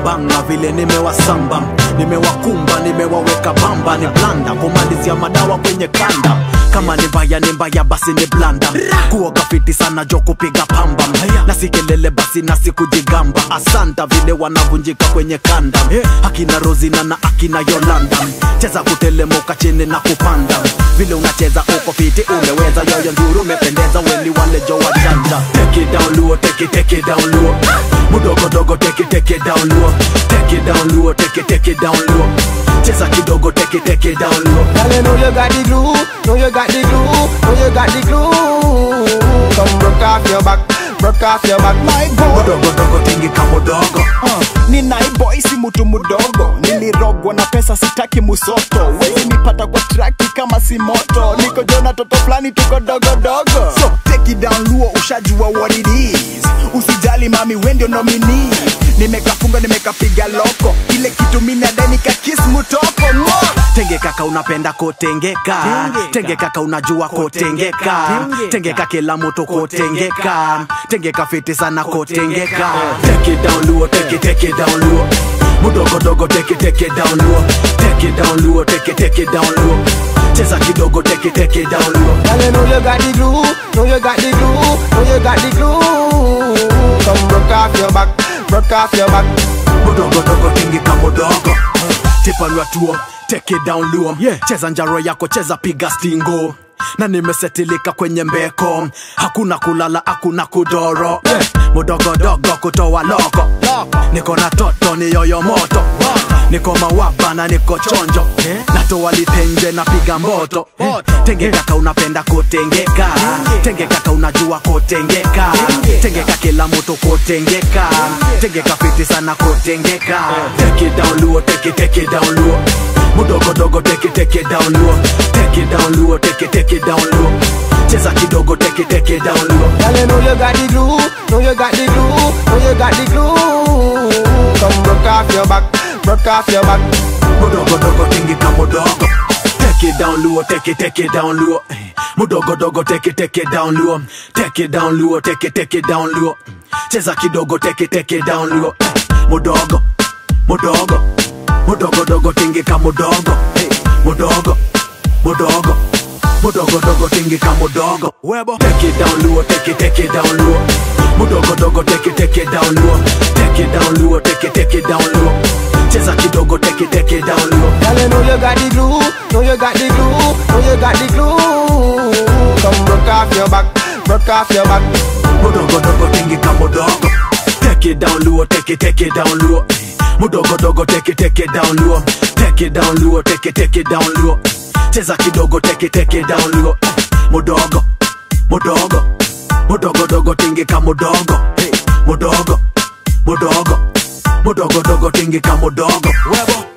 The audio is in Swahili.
bambanga vile nimewasamba nimewakumba nimewaweka bamba ni blanda kumalizia madawa kwenye kanda kama ni mbaya ni mbaya basi ni blanda kuoga fiti sana jo kupiga pamba na si kelele basi na si kujigamba asanta vile wanavunjika kwenye kanda akina rozina na akina yolanda cheza kutelemuka chini na kupanda vile unacheza uko fiti umeweza yoyo nduru umependeza weni wale jo wajanja take it down luo take it take it down luo mudogo dogo take it take it down luo take it down luo take it take it down luo cheza kidogo take it take it down luo Girl, you know you got the glue, know you got the glue, know you got the glue. Come broke off your back, broke off your back, my boy. mudogo dogo tingi kamudogo Uh, ni naiboy si mtu mdogo nilirogwa na pesa sitaki musoto wezi nipata kwa traki kama si moto niko jona toto fulani tuko dogodogo so take it down luo ushajua what it is usijali mami wendio nomini nimekafunga nimekapiga loko ile kitu minadai nikakis mutoko Mwah! tenge kaka unapenda kotengeka tenge kaka unajua kotengeka tengeka kila mtu kotengeka tengeka fiti sana kotengeka take it down luo take it take it down luo mudogo dogo take it take it down luo take it down luo take it take it down luo cheza kidogo take it take it down luo Girl, you know you got the glue, know you got the glue, know you got the glue. Come broke off your back, broke off your back. mudogo dogo tingi kamudogo tipanwa tuo take it down luo cheza njaro yako cheza piga stingo na nimesetilika kwenye mbeko hakuna kulala hakuna kudoro yeah. mudogodogo kutoa loko niko na toto ni yoyo moto niko mawaba na niko chonjo natoa litenje napiga mboto tenge kaka unapenda kotengeka tenge kaka unajua kotengeka tengeka kila mtu kotengeka tengeka fiti sana kotengeka take it down luo take it take it down luo mudogo dogo take it take it down luo take it down luo take it take it down luo cheza kidogo take it take it down luo Girl, you know you got the glue, know you got the glue, know you got the glue. Come broke off your back, broke off your back. mudogo dogo tingi kamudogo take it down luo take it take it down luo mudogo dogo take it take it down luo take it down luo take it take it down luo cheza kidogo take it take it down luo mudogo mudogo mudogo dogo tingi kamudogo mudogo mudogo mudogo dogo tingi kamudogo webo take it down luo take it take it down luo mudogo dogo take it take it down luo take it down luo take it take it down luo cheza kidogo take it take it down luo Girl, you know you got the glue, know you got the glue, know you got the glue. Come broke off your back, broke off your back. mudogo dogo tingi kamudogo take it down luo take it take it down luo mudogo dogo take it take it down luo take it down luo take it take it down luo cheza kidogo take it take it down luo mudogo mudogo mudogo dogo tingi kamudogo mudogo mudogo mudogo dogo tingi kamudogo webo